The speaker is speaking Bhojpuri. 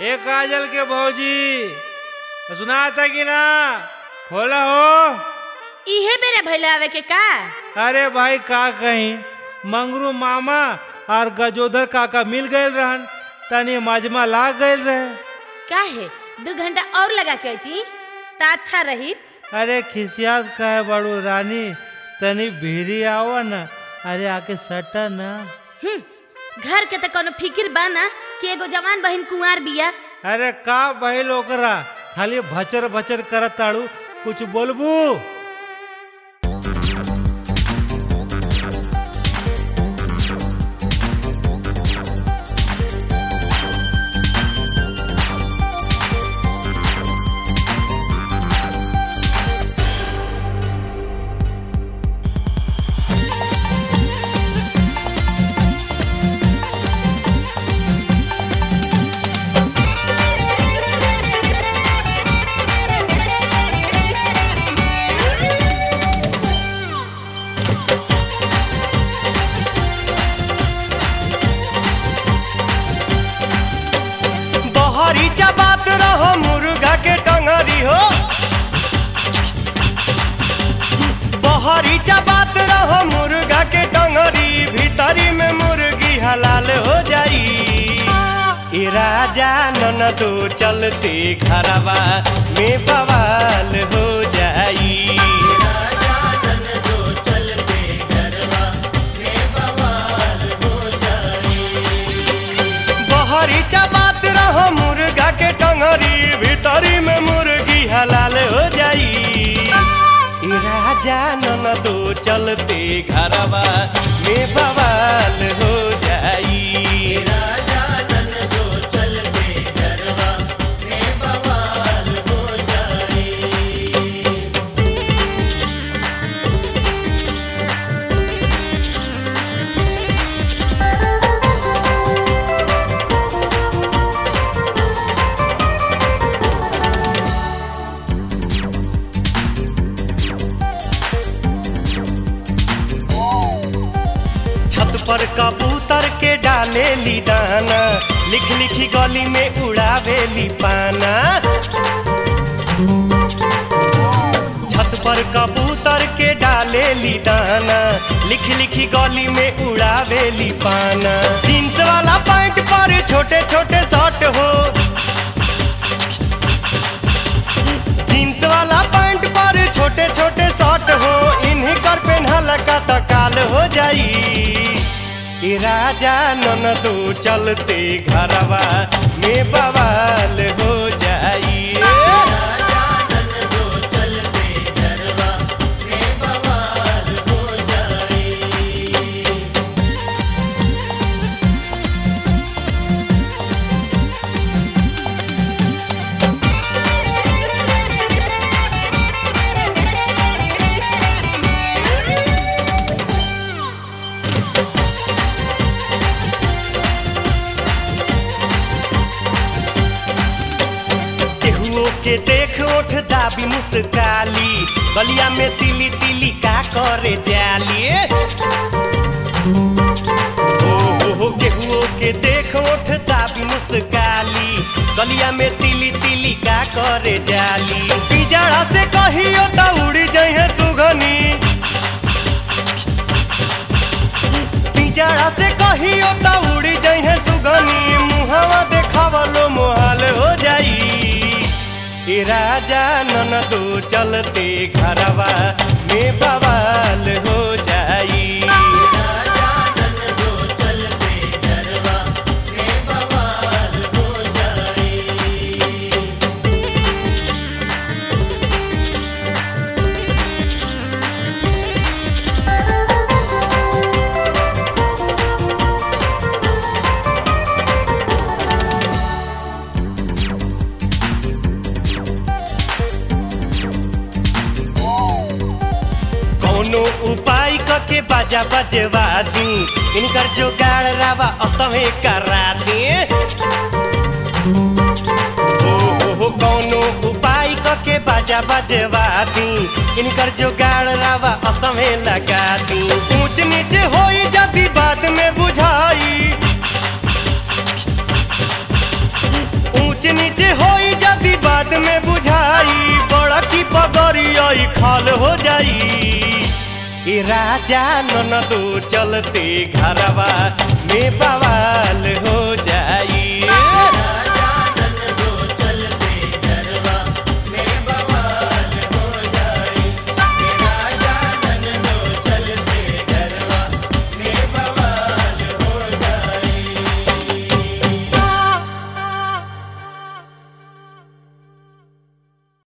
ए काजल के भौजी सुनाता कि ना खोला हो इहे बेरे भैले आवे के का अरे भाई का कहीं मंगरू मामा और गजोधर काका मिल गए रहन तनी मजमा लाग गए रहे काहे दू घंटा और लगा के अती त अच्छा रही अरे खिसियात कहे बड़ू रानी तनी भीरी आवा न अरे आके सटा न घर के त कोनो फिकिर बा ना कि एगो जवान बहिन कुंवार बिया अरे का भइल ओकरा खाली भचर भचर करत ताड़ू कुछ बोलबू बहरी बात रहो मुर्गा के टंगरी हो बहरी बात रहो मुर्गा के टंगरी भीतरी में मुर्गी हलाल हो जाई ए राजा ननदो चलते घरवा में बवाल हो जाई बहरी बात रहो मुर्गा के टंगरी भीतरी में मुर्गी हलाल हो जाई ए राजा ननदो चलते घरवा में बवाल हो जाई छत पर कबूतर के डाले ली दाना लिख लिखी गली में उड़ावे ली पाना छत पर कबूतर के डाले ली दाना लिख लिखी गली में उड़ावे ली पाना जींस वाला पैंट पर छोटे छोटे शर्ट हो जींस वाला पैंट पर छोटे छोटे शर्ट हो इन्हीं कर पेन्हल का तो काल हो जाई ए राजा ननदो चलते घरवा में बवाल हो जाई केहुओ के देख ओठ दाबी मुस्काली गलिया में तिली तिली का करे जाली ओ हो हो केहुओ के देख ओठ दाबी मुस्काली गलिया में तिली तिली का करे जाली पिजड़ा से कहियो त उड़ी जइहे सुगनी पिजड़ा से कहियो त उड़ी जइहे सुगनी मुहवा देखावलो मोहाल हो जाई ए राजा ननदो चलते घरवा में बवाल हो जाई कोनो उपाय कके बाजा बजवा दी इनकर जोगाड़ रावा असहे करा दी ओ हो हो कोनो उपाय कके बाजा बजवा दी इनकर जोगाड़ रावा असहे लगा दी ऊंच नीच होई जदी बाद में बुझाई ऊंच ऊंच नीचे होई जदी बाद में बुझाई बड़ा की पगड़ी खाल हो जाई ए राजा ननदो चलते घरवा में बवाल हो